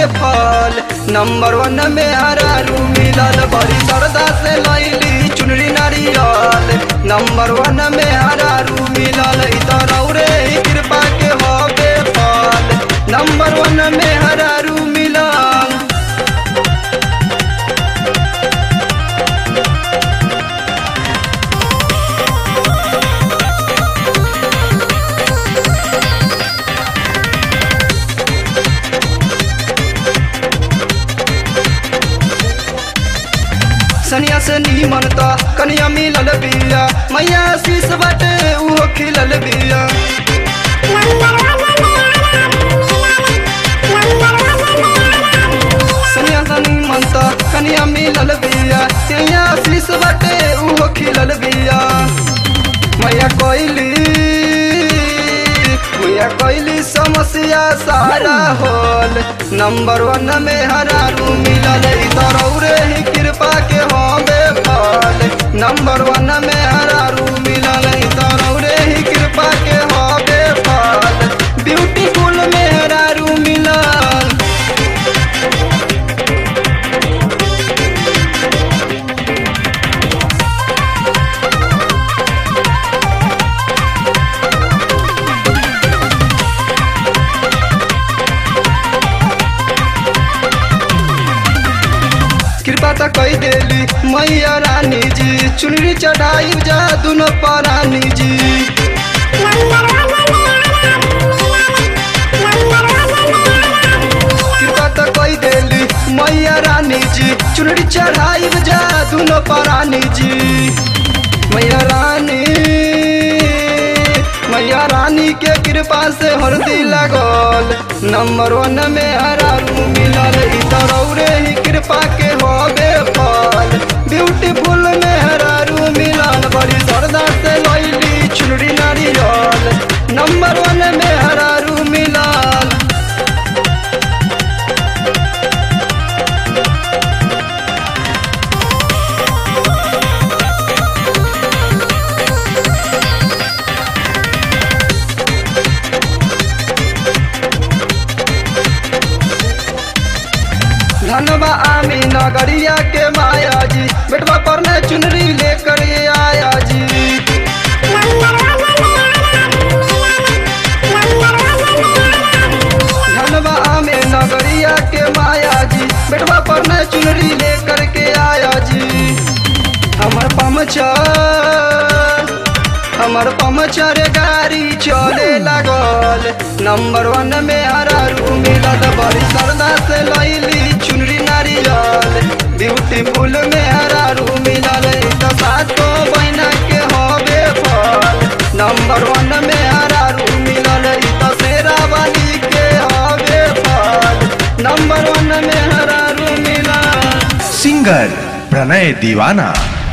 baffle number वन में हरारू मिलल बड़ी सरदा से लैली चुनरी नारियल नंबर वन में हरारू मिलल इतर औरे ही कृपा के हो बेफल नंबर वन में हरारू मिलल सनिया से नीमन त कनिया मिलल बिया मैया शीश बाटे उहो खिलल बिया सनिया से नीमन त कनिया मिलल बिया मैया शीश बाटे उहो खिलल बिया मैया कोइली मैया कोइली समस्या सारा होल नंबर वन में हरारू मिलल इतर औरे ही कृपा के हो बेफल नंबर वन में हरारू मिलल इतर औरे ही कृपा के हो बेफल ब्यूटीफुल में हरारू मिलल कृपा त कई देली मैया रानी जी चुनरी चढ़ाई जा दुनो परानी जी कृपा त कई देली मैया रानी जी चुनरी चढ़ाई जा दुनो परानी जी मैया रानी मैया रानी के कृपा से हरदी लगल नंबर वन में हरारू मिलल इतर औरे ही कृपा के होबे फल ब्यूटीफुल में हरारू मिलल बड़ी सरदा से लैली चुनरी नारियल नंबर वन में हरारू मिलल धनबा आमी नगरिया के माया जी बेटवा पर ने चुनरी लेकर ये आया जी धनबा आमे नगरिया के माया जी बेटवा पर ने चुनरी लेकर के आया जी हमर पमचर हमर पमचर गाड़ी चले लागल नंबर वन में हरारू मिलल बड़ी सरदा से लैली चुनरी नारियल ब्यूटीफुल में हरारू मिलल तो सातो बहना के होबे फल नंबर वन में हरारू मिलल तो शेरा वाली के होबे फल नंबर वन में हरारू मिलल सिंगर प्रणय दीवाना